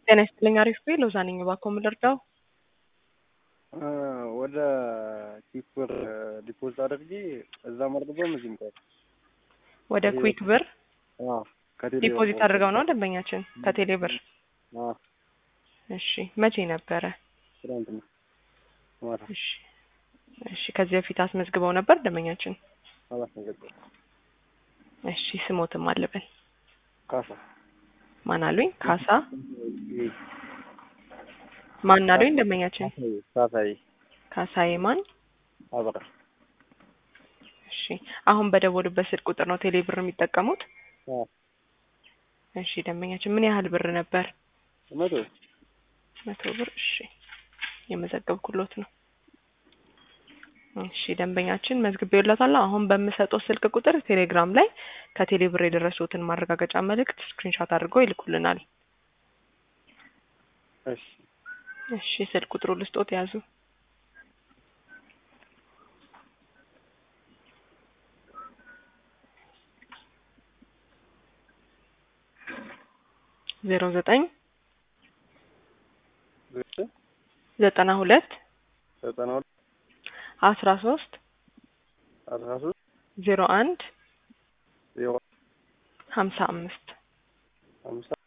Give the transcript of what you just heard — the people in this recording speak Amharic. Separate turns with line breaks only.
ጤና ይስጥልኝ። አሪፍ ቤ ሎዛ ነኝ። እባክዎ ምን ልርዳው?
ወደ ኪኩር ዲፖዚት አድርጌ እዛም አልገባም እዚህም ጋር
ወደ ኩዊክ ብር
ከቴሌ
ዲፖዚት አድርገው ነው ደንበኛችን ከቴሌ ብር።
አዎ፣
እሺ መቼ ነበረ?
ትናንትና ማታ
እሺ እሺ። ከዚህ በፊት አስመዝግበው ነበር ደንበኛችን?
አላስነገርኩም።
እሺ ስሞትም አለበል
ካሳ
ማን አሉኝ? ካሳ
ይሄ
ማን አሉኝ? ደንበኛችን
ካሳዬ
ካሳዬ ማን?
አበራ
እሺ አሁን በደወሉበት ስልክ ቁጥር ነው ቴሌ ብር የሚጠቀሙት?
አዎ፣
እሺ ደንበኛችን ምን ያህል ብር ነበር?
መቶ
መቶ ብር። እሺ የመዘገብኩሎት ነው። እሺ ደንበኛችን መዝግቤዎላታለሁ። አሁን በምሰጠው ስልክ ቁጥር ቴሌግራም ላይ ከቴሌ ብር የደረሱትን ማረጋገጫ መልእክት ስክሪንሾት አድርገው ይልኩልናል።
እሺ
እሺ ስልክ ቁጥሩ ልስጦት ያዙ። ዜሮ ዘጠኝ
ዘጠኝ
ዘጠና ሁለት
ዘጠና ሁለት
አስራ ሶስት
አስራ ሶስት
ዜሮ አንድ
ዜሮ
ሀምሳ አምስት
አምሳ